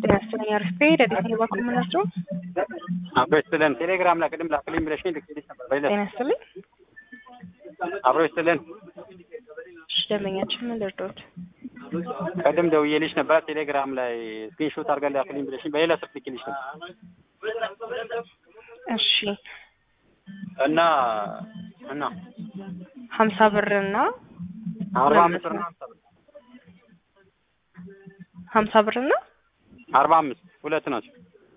ጤና ይስጥልኝ አርፌ ረዲት ባኩል ምናቸው አብሮ ይስጥልን። ቴሌግራም ላይ ቅድም ላክልኝ ብለሽኝ ልክልሽ ነበር። በይለት ጤና ይስጥልኝ። አብሮ ይስጥልን። እሺ ደንበኛችን ምን ልርዶት? ቅድም ደውዬልሽ ነበር። ቴሌግራም ላይ ስክሪንሾት አድርገን ላክልኝ ብለሽኝ በሌላ ስልክ ልክልሽ ነበር እሺ እና እና ሀምሳ ብርና አርባ አምስት ብር ነው ሀምሳ ብር ሀምሳ ብርና አርባ አምስት ሁለት ናቸው።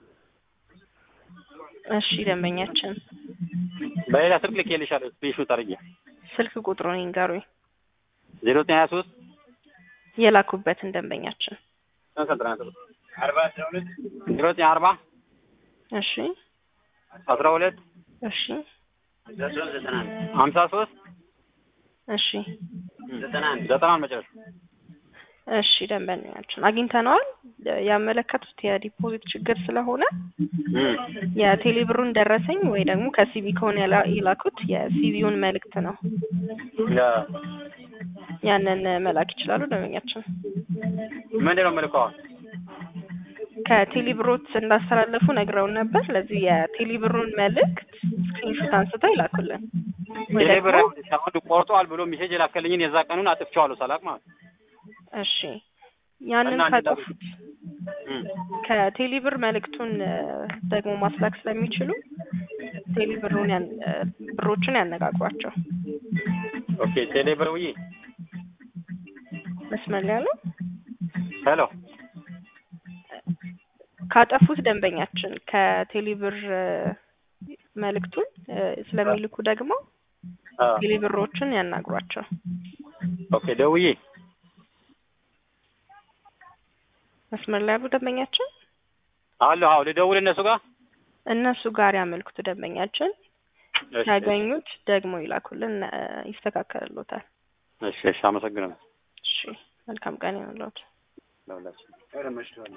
እሺ ደንበኛችን በሌላ ስልክ ልኬልሻለሁ ስክሪንሾት አድርጌ ስልክ ቁጥሩን ይንገሩኝ ዜሮ ዘጠኝ ሀያ ሶስት የላኩበትን ደንበኛችን ዜሮ ዘጠኝ አርባ እሺ አስራ ሁለት እሺ ሀምሳ ሶስት እሺ ዘጠና ዘጠና መጨረሻ እሺ ደንበኛችን አግኝተነዋል። ያመለከቱት የዲፖዚት ችግር ስለሆነ የቴሌ ብሩን ደረሰኝ ወይ ደግሞ ከሲቢ ከሆነ ያላ- የላኩት የሲቢውን መልእክት ነው። ያንን መላክ ይችላሉ ደንበኛችን። ምንድን ነው የምልከው? ከቴሌ ብሮት እንዳስተላለፉ ነግረውን ነበር። ለዚህ የቴሌ ብሩን መልእክት ስክሪንሾት አንስተው ይላኩልን ወይ ቴሌ ብር ደግሞ አሁን ቆርጧል ብሎ ሜሴጅ የላከልኝን የዛ ቀኑን አጥፍቼዋለሁ ሳላቅ ማለት ነው። እሺ ያንን እና እንዴት ካጠፉት ከቴሌ ብር መልእክቱን እ፣ ደግሞ ማስላክ ስለሚችሉ ቴሌ ብሩን ያን እ፣ ብሮችን ያነጋግሯቸው። ኦኬ ቴሌ ብር ውዬ መስመር ላይ ያለው ሄሎ ካጠፉት ደንበኛችን ከቴሌ ብር እ፣ መልእክቱን እ፣ ስለሚልኩ ደግሞ አ፣ ቴሌ ብሮችን ያናግሯቸው። ኦኬ ደውዬ መስመር ላይ ያሉ ደንበኛችን አሎ አዎ ልደውል እነሱ ጋር እነሱ ጋር ያመልክቱ ደንበኛችን እሺ፣ ሲያገኙት ደግሞ ይላኩልን፣ እ፣ ይስተካከልሎታል። እሺ እሺ አመሰግናለሁ እሺ መልካም ቀን ይሁንልዎት። ለሁላችን